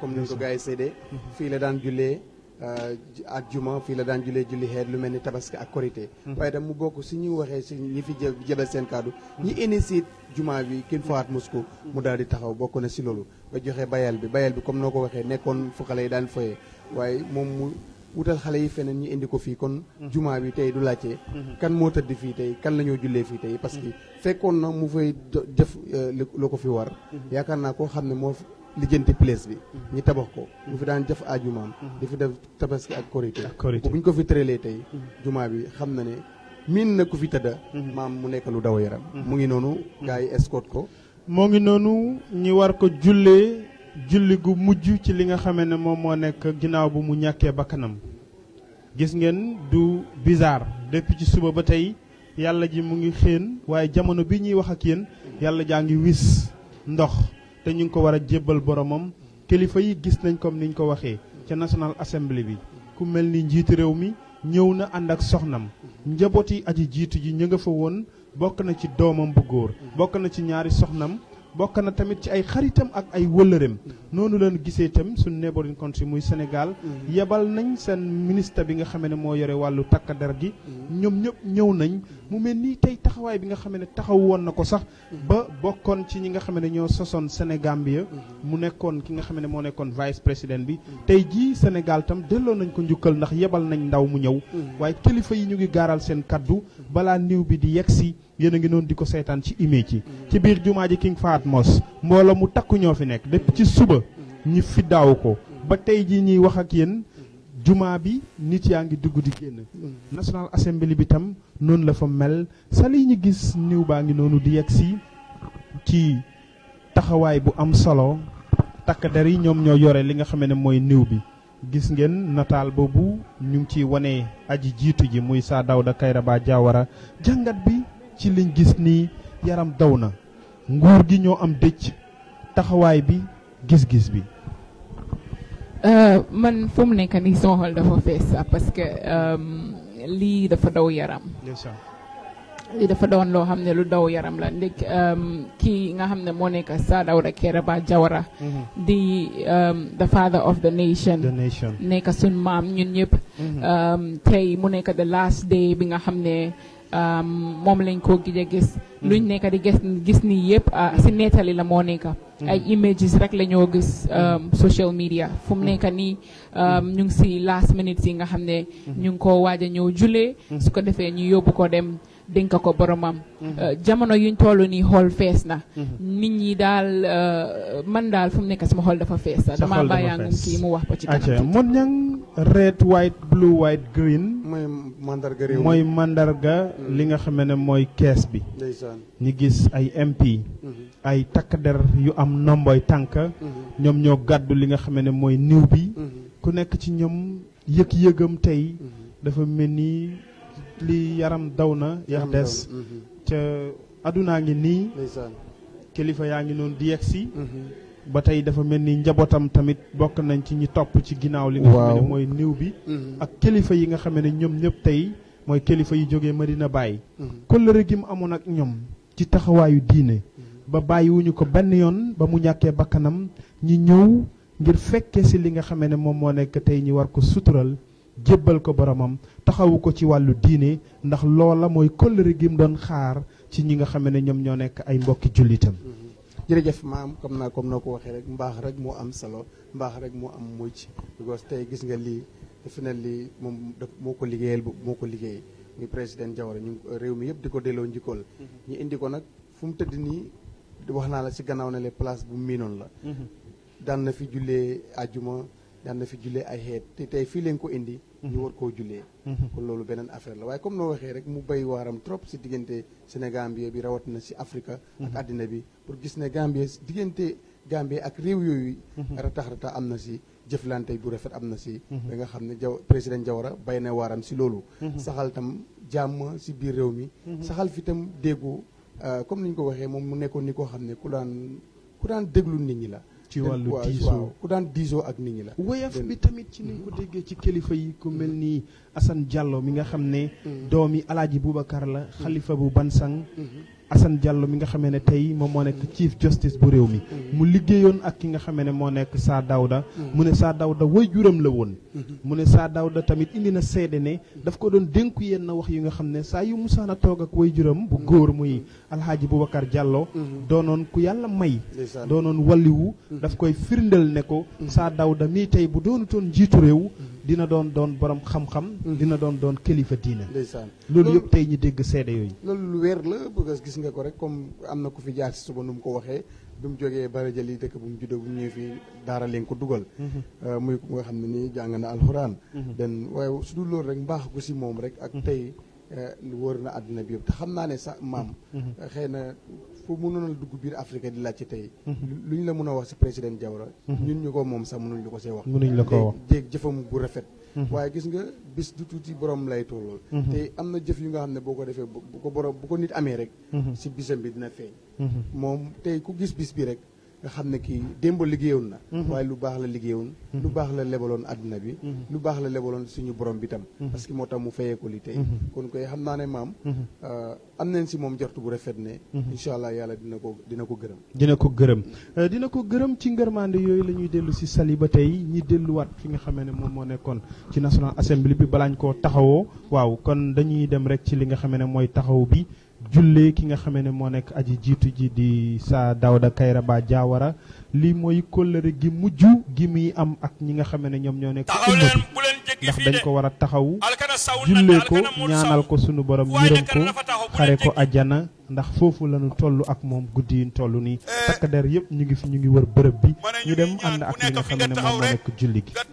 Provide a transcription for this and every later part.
comme ni ko gars yi séedee fii la daan jullee ak juma fii la daan jullee julli xeet lu mel ni tabaski ak korité waaye tam mu bokk si ñu waxee si ñi fi jë jëbal seen kaddu ñi initié juma bi kin fawaat Moscou mu daal di taxaw bokk na si loolu ba joxe bayal bi bayal bi comme noo ko waxee nekkoon fu xale yi daan foyee waaye moom mu wutal xale yi feneen ñu indi ko fii kon juma bi tey du laajte kan moo tëdd fii tey kan la ñoo jullee fii tey parce que fekkoon na mu fay def loo ko fi war yaakaar naa koo xam ne moo lijjanti place bi ñi tabax ko mu fi daan jëf ajumaam di fi def tabaski ak korité bu ñu ko fi tëralee tey juma bi xam na ne miin na ku fi tëdda maam mu nekk lu daw yaram mu ngi noonu gars yi escorte ko moo ngi noonu ñi war ko jullee julli gu mujj ci li nga xamee ne moom moo nekk ginnaaw bu mu ñàkkee bakkanam gis ngeen du bizarre depuis ci suba ba tey yàlla ji mu ngi xéen waaye jamono bi ñuy wax ak yéen yàlla jaa ngi wis ndox te ñu ngi ko war a jébbal boromam kilifa yi gis nañ comme niñ ko waxee ca National Assembly bi ku mel ni njiitu réew mi ñëw na ànd ak soxnam njabooti aji jiitu ji ñu nga fa woon bokk na ci doomam bu góor bokk na ci ñaari soxnam bokk na tamit ci ay xaritam ak ay wëllëreem noonu leen gisee itam suñu neighboring country muy Sénégal yebal nañ seen ministre bi nga xam ne moo yore wàllu takk der gi ñoom ñëpp ñëw nañ mu mel nii tey taxawaay bi nga xam ne taxaw woon na ko sax ba bokkoon ci ñi nga xam ne ñoo sosoon Sénégambia mu nekkoon ki nga xam ne moo nekkoon vice président bi tey jii Sénégal tam delloo nañ ko njukkal ndax yebal nañ ndaw mu ñëw waaye kilifa yi ñu ngi gaaral seen kaddu balaa niw bi di yegsi yéen a ngi noonu di ko seetaan ci image yi ci biir jumaa ji King Fahd Mosque mbooloo mu takku ñoo fi nekk depuis ci suba ñi fi daaw ko ba tey jii ñuy wax ak yéen jumaa bi nit yaa ngi dugg di génn National Assembly bi tam noonu la fa mel sali ñu gis niw baa ngi noonu di yegg si ci taxawaay bu am solo takk der yi ñoom ñoo yore li nga xam ne mooy niw bi gis ngeen nataal boobu ñu ngi ciy wane aji jiitu ji muy Sir Dawda Kairaba Jawara jàngat bi ci liñ gis nii yaram daw na nguur gi ñoo am dëcc taxawaay bi gis-gis bi man fu mu nekk nii sama xol dafa fees sax parce que lii dafa daw yaram lii dafa doon loo xam ne lu daw yaram la ndek kii nga xam ne moo nekk Sir Dawda Kairaba Jawara di the father of the nation nekk suñ maam ñun ñëpp tey mu nekk the last day bi nga xam ne moom lañ ko gis a gis luñ nekk di gis gis nii yëpp si nettali la moo nekk ay images rek la ñoo gis social media fu mu nekk nii ñu ngi si last minutes yi nga xam ne ñu ngi ko waaj a ñëw julee su ko defee ñu yóbbu ko dem dénk ko boromam jamono yuñ toll nii xool fees na nit ñi daal man daal fu mu nekk sama xol dafa fees sax dama bàyyaangum kii mu wax ko ci kanam mon ñang red white blue white green mooy mandarga réew mooy mandarga li nga xam ne mooy kees bi ñi gis ay MP ay takk der yu am nomboy tànk ñoom ñoo gàddu li nga xam ne mooy niw bi ku nekk ci ñoom yëg-yëgam tey dafa mel ni li yaram daw na yax des ca adunaa ngi nii kilifa yaa ngi noonu di yegg si ba tey dafa mel ni njabootam tamit bokk nañ ci ñi topp ci ginnaaw li nga xam ne mooy niw bi ak kilifa yi nga xam ne ñoom ñëpp tey mooy kilifa yi jógee Medina Baye kóllëre gi mu amoon ak ñoom ci taxawaayu diine ba bàyyiwuñu ko benn yoon ba mu ñàkkee bakkanam ñi ñëw ngir fekke si li nga xam ne moom moo nekk tey ñi war ko sutural jébbal ko boromam taxawu ko ci wàllu diine ndax loola mooy kóllëre gi mu doon xaar ci ñi nga xam ne ñoom ñoo nekk ay mbokki jullitam jërëjëf maam comme naa comme noo ko waxee rek mbaax rek moo am solo mbaax rek moo am mucc because tey gis nga lii defe na lii moom daf moo ko liggéeyal moo ko liggéey muy président Jawara ñu réew mi yëpp di ko delloo njikkool ñu indi ko nag fu mu tëdd nii wax naa la si gannaaw ne le place bu miinoon la daan na fi jullee ajuma daan na fi jullee ay xeet te tey fii leen ko indi ñu war koo jullee kon loolu beneen affaire la waaye comme noo waxee rek mu bay waaram trop si diggante Sénégambie bi rawatina si Afrique ak àddina bi pour gis ne Gambie diggante Gambie ak réew yooyu ratax ratax am na si jëflante bu rafet am na si ba nga xam ne jaw président Jawara bay na waaram si loolu saxal tam jàmm si biir réew mi saxal fi tam déggu comme ni ñu ko waxee moom mu nekkoon ni koo xam ne ku daan ku daan déglu nit ñi la ci wàllu diisoo ku daan diisoo ak nit ñi la woyof bi tamit ci ni ko déggee ci kilifa yi ku mel ni Assane Diallo mi nga xam ne doomi alaaji Boubacar la xalifa bu Bansang Assane Diallo mi nga xamee ne tey moom moo nekk chief justice bu réew mi mu liggéeyoon ak ki nga xamee ne moo nekk Saa Dawda mu ne Saa Dawda way juram la woon mu ne Saa Dawda tamit indi na seede ne daf ko doon dénku yenn wax yi nga xam ne saa yu musaana toog ak way juram bu góor muy alxaaji Boubacar Diallo doonoon ku yàlla may doonoon walliwu daf koy firndeel ne ko Saa Dawda mii tey bu doonutoon njiitu réew dina doon doon borom xam-xam dina doon doon kilifa diina ndeysaan loolu yëpp tey ñu dégg seede yooyu loolu lu wér la parce que gis nga ko rek comme am na ku fi jaar si suba nu mu ko waxee bi mu jógee Barajal yi dëkk bu mu juddoo bu mu ñëwee fii daara leen ko dugal muy ku nga xam ne nii jàng na alxuraan den waaye su dul loolu rek mbaax gu si moom rek ak tey wër na àdduna bi yëpp te xam naa ne sax maam xëy na fu mënoon a dugg biir Afrique di laaj ci tey lu ñu la mën a wax si président Jawara ñun ñu ko moom sax mënuñ la ko see wax mënuñ la ko wax jéeg jëfam bu rafet waaye gis nga bis du tuuti borom lay tollool te am na jëf yu nga xam ne boo ko defee bu ko borom bu ko nit amee rek si bisam bi dina feeñ moom tey ku gis bis bi rek nga xam ne kii démb liggéeyoon na waaye lu baax la liggéeyoon lu baax la lebaloon àdduna bi lu baax la lebaloon suñu borom bi tam parce que moo tax mu fayee ko li tey kon koy xam naa ne maam am nañ si moom jortu bu rafet ne incha allah yàlla dina ko dina ko gërëm dina ko gërëm dina ko gërëm ci ngërmande yooyu la ñuy dellu si sali ba tey ñi delluwaat fi nga xamee ne moom moo nekkoon ci National Assembly bi balaañ koo taxawoo waaw kon dañuy dem rek ci li nga xamee ne mooy taxaw bi jullee ki nga xamee ne moo nekk aji jiitu ji di Saa Dawda Kairaba Jawara lii mooy kóllëre gi mujj gi muy am ak ñi nga xamee ne ñoom ñoo nekk umma bi ndax dañ ko war a taxaw jullee ko ñaanal ko sunu borom yërëm ko xare ko ajjana ndax foofu lañu toll ak moom guddi yi toll nii takk der yëpp ñu ngi fi ñu ngi wër bërëb bi ñu dem ànd ak li nga xam ne moom moo nekk julli gi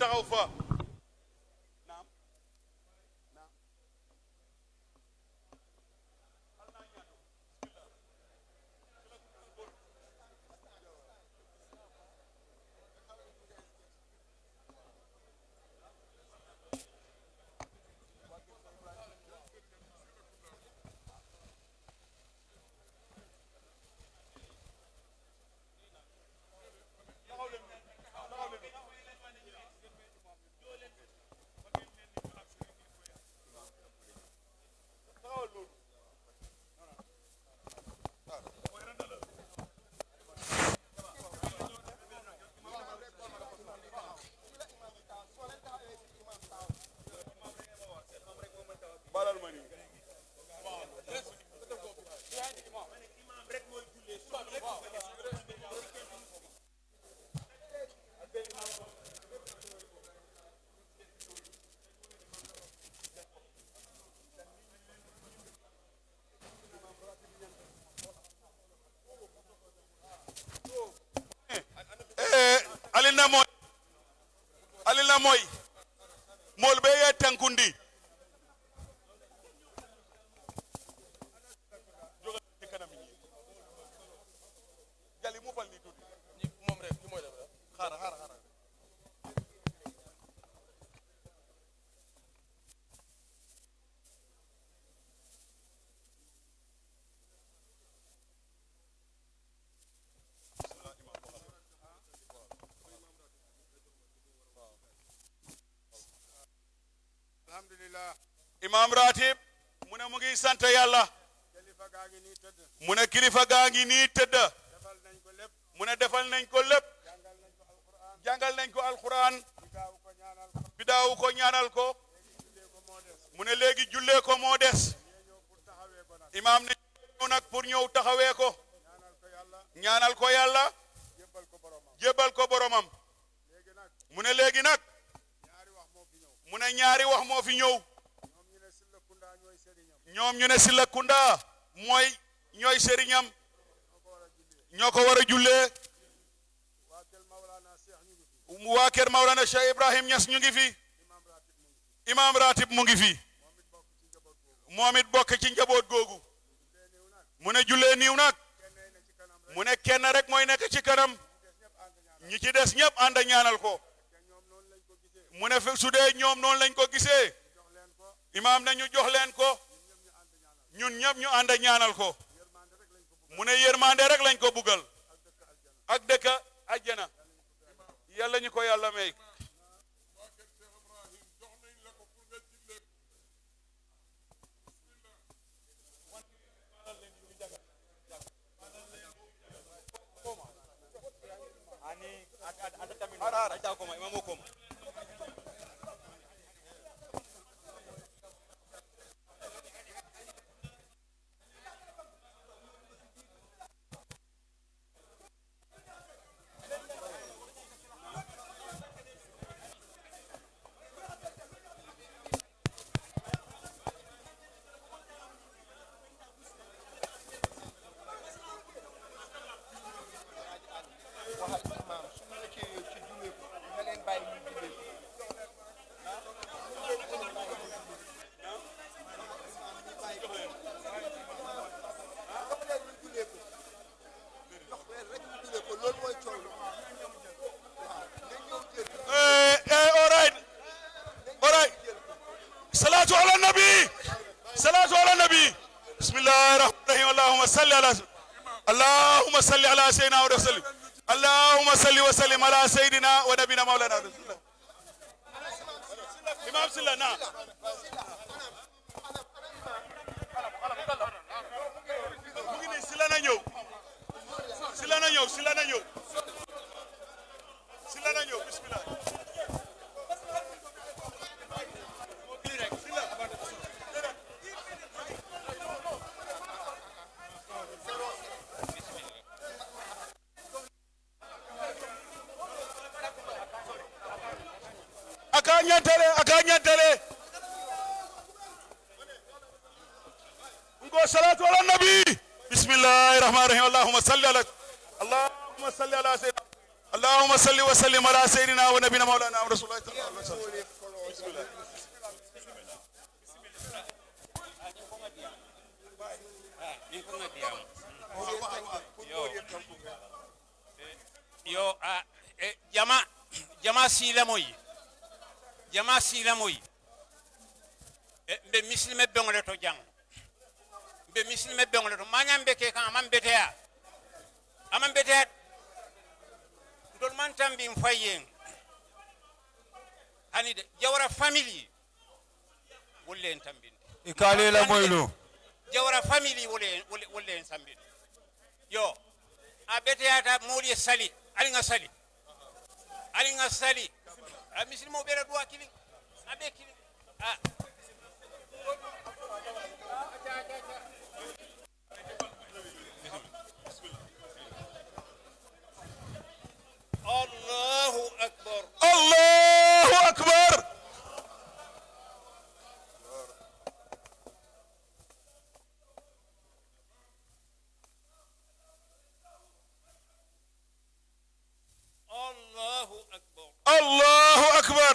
alina moy alina moy mol be ye tankundi jali mu fal ni tuti mom rek ki moy def xara xara xara alhamdulillah imam ratib mu ne mu ngi sant yàlla kilifa gaa ngi nii tëdd mu ne kilifa gaa ngi nii tëdd defal nañ ko lépp mu ne defal nañ ko lépp jàngal nañ ko jàngal nañ ko alquran alquran bi daaw ko ñaanal ko bidaawu ko ñaanal ko jullee ko moo des mu ne léegi jullee ko moo des ñee ñëw pour taxawee ko nag imaam ne ñëw nag pour ñëw taxawee ko ñaanal ko yàlla ñaanal ko yàlla jébbal ko boromam jébbal ko boromam léegi nag mu ne léegi nag ñaari wax moo fi ñëw mu ne ñaari wax moo fi ñëw ñoom ñu ne Silla Kunda ñooy sëriñam ñoom ñu ne Silla Kunda mooy ñooy sëriñam ñoo ko war a jullee ñoo ko war a jullee waa kel Maulana Cheikh ñu ngi fi waa kër Maulana Cheikh Ibrahim Niass ñu ngi fi imam ratib mu ngi fi imaam ratib mu ngi fi moom it bokk ci njaboot moom it bokk ci njaboot googu googu jullee niw nag mu ne jullee niiw nag kenn ne ci kanam rek mu ne kenn rek mooy nekk ci kanam des ñëpp ànd ñaanal ñi ci des ñëpp ànd ñaanal ko te ñoom noonu lañ ko gisee mu ne fe su dee ñoom noonu lañ ko gisee jox leen ko imaam ne ñu jox leen ko ñun ñun ñëpp ñëpp ñu ànd ñaanal ñu ànd ñaanal ko yërmande rek lañ ko bëgg mu ne yërmande rek lañ ko buggal ak dëkk aljana ak dëkk àjjana yàlla ñu ko yàlla may Eh, eh, all right. All right. Salatu ala nabi. Salatu ala nabi. Bismillahir rahmanir rahim. Allahumma salli ala Allahumma salli ala sayyidina wa sallim. Allahumma salli wa sallim ala sayyidina wa nabina maulana Rasulullah. Imam Silla na. Mu ngi nii Silla na ñëw. Silla na ñëw, Silla na ñëw. Silla na ñëw, bismillah. aka ñantere aka ñantere ngo salatu ala nabi bismillahi rahmani rahim allahumma salli ala allahumma salli ala sayyidina اللهم صل وسلم على سيدنا ونبينا مولانا رسول الله صلى الله عليه وسلم بسم الله yo a e, jama jama silamoyi jama silamoyi e, mbe misilime beŋole to jaŋ mbe misilime beŋole to mañam be ke kan aman beteya aman beteya ndol man tambin fayyen hani de jawra famille wolle en tambinde ikalela moylo jawra famille wolle wolle wolle en tambinde yo a beteyata mooli e sali aliŋa sali aliŋa sali a misilimo ɓeɗa duwa kilin a ɓe kilin a allahu akbar allahu akbar allahu akbar allahu akbar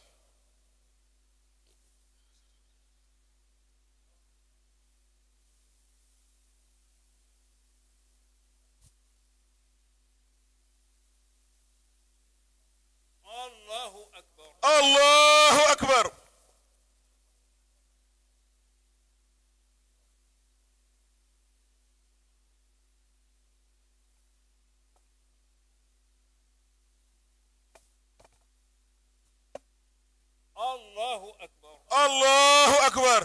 allahu akbar allahu akbar allahu akbar allahu akbar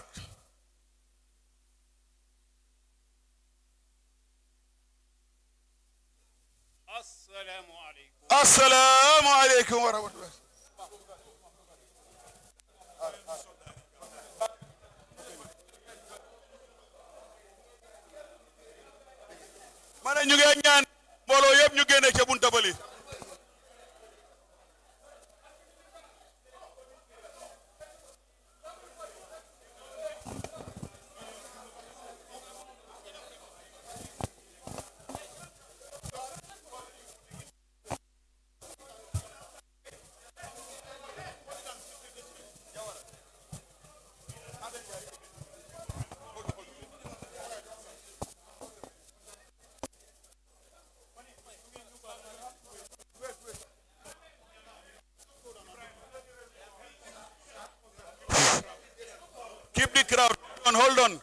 assalamu aleykum assalamu aleykum wa rahmatullah ma ne ñu ngi ñaan mbooloo yëpp ñu génne ca bunta bali keep the crowd on hold on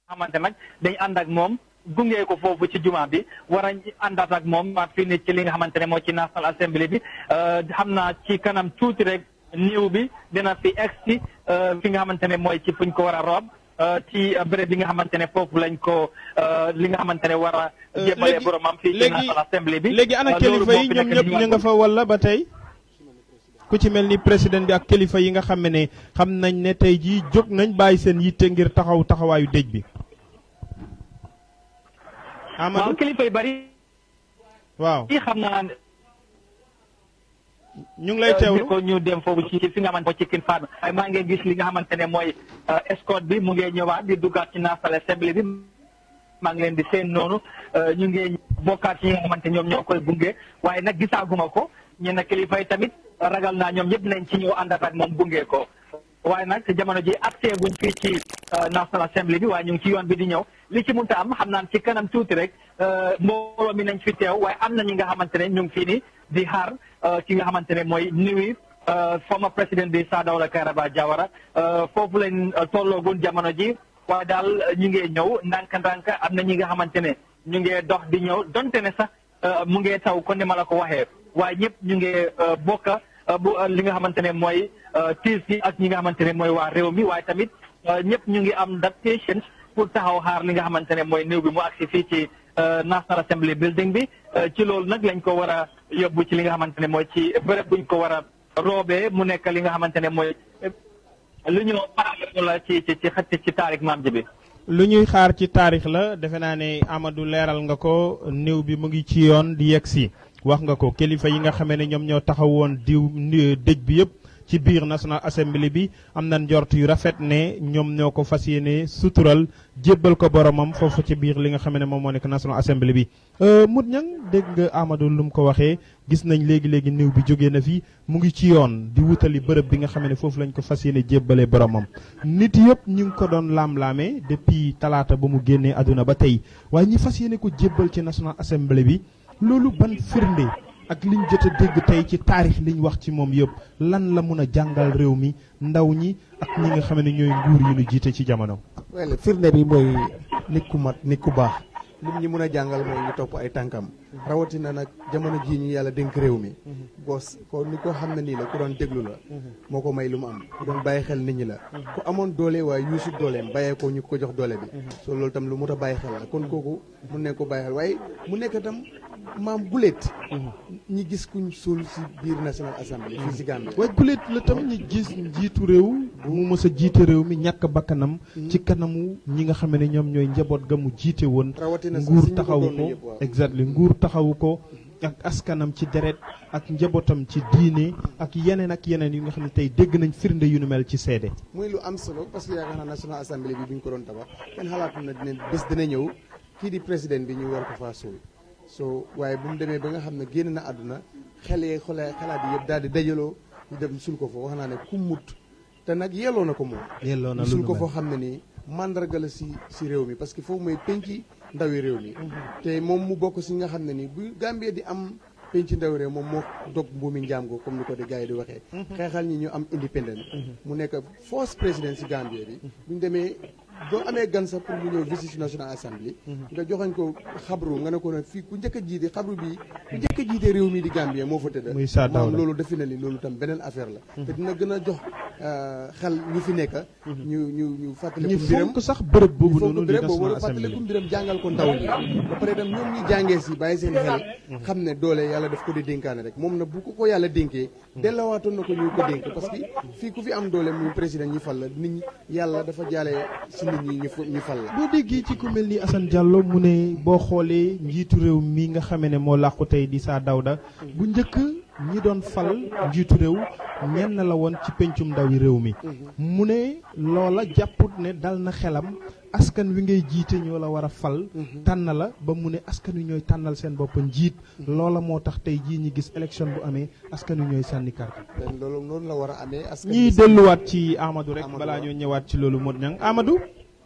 xamante nag dañ ànd ak moom gunge ko foofu ci juma bi war a àndaat ak moom waat fii ni ci li nga xamante ne moo ci National Assembly bi xam naa ci kanam tuuti rek niiw bi dina fi egg si fi nga xamante ne mooy ci fuñ ko war a roob ci béréb bi nga xamante ne foofu lañ ko li nga xamante ne war a jébalee boromam fii ci National Assembly bi léegi ana kilifa yi ñoom ñëpp ñu nga fa walla ba tey ku ci mel ni président bi ak kilifa yi nga xam ne xam nañ ne tey jii jóg nañ bàyyi seen yitte ngir taxaw taxawaayu dëj bi waaw kilifa yu bari waaw i xam naa ñu ngi lay teewlu ko ñu dem foofu ci fi nga xamante moo ci kin faat waaye maa ngi gis li nga xamante ne mooy escorte bi mu ngi ñëwaat di duggaat ci National Assembly bi maa ngi leen di seen noonu ñu ngi bokkaat ci ñi nga xamante ñoom ñoo koy gunge waaye nag gisaaguma ko ñenn kilifa yi tamit ragal naa ñoom ñëpp nañ ci ñëw àndat ak moom gunge ko waaye nag jamono ji accès guñ fii ci National Assembly bi waaye ñu ngi ci yoon bi di ñëw li ci munta am xam naan ci kanam tuuti rek mbooloo mi nañ fi teew waaye am na ñi nga xamante ne ñu ngi fii ni di xaar ki nga xamante ne mooy nuyu former président bi Sir Dawda Kairaba Jawara foofu lañ tolloogun jamono ji waaye daal ñu ngi ñëw ndànk-ndànk am na ñi nga xamante ne ñu ngi dox di ñëw donte ne sax mu ngi taw kon ni ma la ko waxee waaye ñëpp ñu ngi bokka bu li nga xamante ne mooy tiis gi ak ñi nga xamante ne mooy waa réew mi waaye tamit ñëpp ñu ngi am that patience pour taxaw xaar li nga xamante ne mooy néew bi mu agsi fii ci National Assembly building bi ci loolu nag lañ ko war a yóbbu ci li nga xamante ne mooy ci bërëb buñ ko war a roobee mu nekk li nga xamante ne mooy lu ñu paragraphe la ci ci ci xëtt ci taarix maam ji bi lu ñuy xaar ci taarix la defe naa ne Amadou leeral nga ko néew bi mu ngi ci yoon di yegg si wax nga ko kilifa yi nga xamee ne ñoom ñoo taxawoon diw dëj bi yëpp ci biir National Assembly bi am na njort yu rafet ne ñoom ñoo ko fas yéene sutural jébbal ko boromam foofu ci biir li nga xam ne moom moo nekk National Assembly bi. Mout Niang dégg nga Amadou lu mu ko waxee gis nañ léegi léegi néew bi jógee na fi mu ngi ci yoon di wutali bërëb bi nga xam ne foofu lañ ko fas yéene jébbalee boromam. nit yëpp ñu ngi ko doon laam-laamee depuis talaata ba mu génnee àdduna ba tey waaye ñi fas yéene ko jébbal ci National Assembly bi loolu ban firnde. ak liñ jot a dégg tey ci taarix liñ wax ci moom yëpp lan la mun a jàngal réew mi ndaw ñi ak ñi nga xam ne ñooy nguur yu ñu jiite ci jamono. wel firnde bi mooy nit ku mat nit ku baax lim ñi mun a jàngal mooy ñu topp ay tànkam rawatina nag jamono jii ñu yàlla dénk réew mi. bos ko ni ko xam ne nii la ku doon déglu la. moo ko may lu mu am ku doon bàyyi xel nit ñi la. ku amoon doole waaye yuusut dooleem bàyyee ko ñu ko jox doole bi. soo loolu tam lu mot a bàyyi xel la kon kooku mun ne ko bàyyi xel waaye mu nekk tam. maam guléet ñi gis kuñ suul si biir National Assembly fii si Gambie waaye guléet la tam ñi gis njiitu réew mu mës a jiite réew mi ñàkk bakkanam ci kanamu ñi nga xam ne ñoom ñooy njaboot ga mu jiite woon nguur taxawu ko exactly nguur taxawu ko ak askanam ci deret ak njabootam ci diine ak yeneen ak yeneen yu nga xam ne tey dégg nañ firnde yu nu mel ci seede muy lu am solo parce que yaakaar naa National Assembly bi bu ñu ko doon tabax kenn xalaatu na dina bés dina ñëw kii di président bi ñu war ko faa suul so waaye bu mu demee ba nga xam ne génn na àdduna xel yee xole xalaat yi yëpp daal di dajaloo ñu dem sul ko fa wax naa ne ku mut te nag yelloo na ko moom yelloo na ñu sul ko foo xam ne nii mandarga la si si réew mi parce que foofu mooy penci ndawi réew mi te moom mu bokk si nga xam ne nii bu Gambie di am penci ndawi réew moom moo dog mbuumi njaam ko comme ni ko di gars yi di waxee xeexal ñi ñu am indépendant mu nekk force président si Gambie bi bu ñu demee boo amee gan sax pour mu ñëw visite si National Assembly nga joxañ ko xabru nga ne ko ne fii ku njëkk a jiite xabru bi ku njëkk a jiite réew mi di Gambie moo fa tëdd muy Sir Dawda moom loolu defe na li loolu tam beneen affaire la te dina gën a jox xel ñu fi nekk ñu ñu ñu fàttaliku ñu mbiram fonk sax bërëb boobu fonk noonu di béréb boobu National fàttaliku Assembly mbiram jàngal ko ndaw ñi ba pare dem ñoom ñi jàngee si bàyyi seen xel xam ne doole yàlla daf ko di dénkaane rek moom na bu ko ko yàlla dénkee dellawaatoon na ko ñu ko dénk parce que fii ku fi am doole muy président ñi fal la nit ñi yàlla dafa jaale si nit ñi ñu fa- ñu fal la boo déggee ci ku mel ni Assane Diallo mu ne boo xoolee njiitu réew mi nga xamee ne moo làqu tey di Sir Dawda bu njëkk ñi doon fal njiitu réew ñenn la woon ci pencum ndawi réew mi mu ne loola jàpput ne dal na xelam askan wi ngay jiite ñoo la war a fal tànn la ba mu ne askan wi ñooy tànnal seen bopp njiit loola moo tax tey jii ñi gis élection bu amee askan wi ñooy sànni carte leen loolu noonu la war a amee askan ñiy bi- delluwaat ci Amadou rek Amadou balaa waaw. ñoo ñëwaat ci loolu Modou Niang Amadou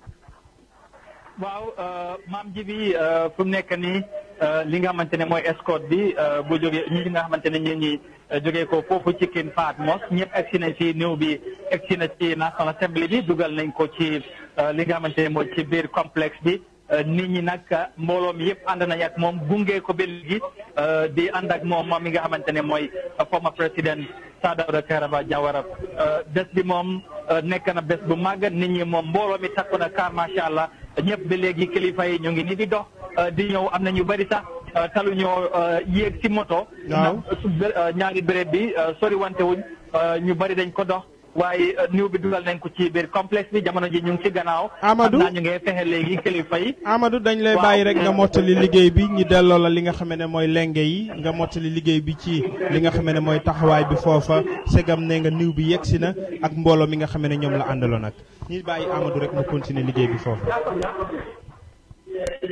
waaw maam ji bi fu mu nekk nii li nga xamante ne mooy escorte bi bu jógee ñi nga xamante ne ñi ñi jógee ko foofu ci King Fahd Mosque ñëpp egsi nañ ci néew bi egsi na ci National Assembly bi dugal nañ ko ci li nga xamante ne mooy ci biir complexe bi nit ñi nag mbooloo mi yëpp ànd nañ ak moom gunge ko ba léegi di ànd ak moom moom mi nga xamante ne mooy former président Sir Dawda Kairaba Jawara bés bi moom nekk na bés bu màgg nit ñi moom mbooloo mi takku na kaar macha allah ñëpp ba léegi kilifa yi ñu ngi ni di dox di ñëw am na ñu bëri sax talu ñoo yéeg ci moto. waaw ñaari béréb bi sori wante wuñ ñu bëri dañ ko dox. waaye niw bi dugal nañ ko ci biir complexe bi jamono ji ñu ngi ci gannaaw. Amadou xam naa ñu ngi fexe léegi kilifa yi. Amadou dañ lay bàyyi rek nga mottali liggéey bi ñu delloo la li nga xam ne mooy lenge yi nga mottali liggéey bi ci li nga xam ne mooy taxawaay bi foofa segam ne nga niw bi yegsi na ak mbooloo mi nga xam ne ñoom la àndaloon nag ñuy bàyyi Amadou rek mu continuer liggéey bi foofa.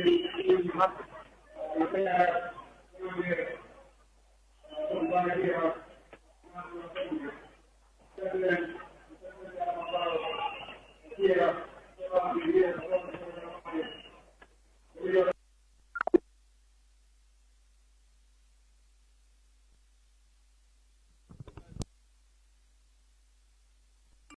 Thank you.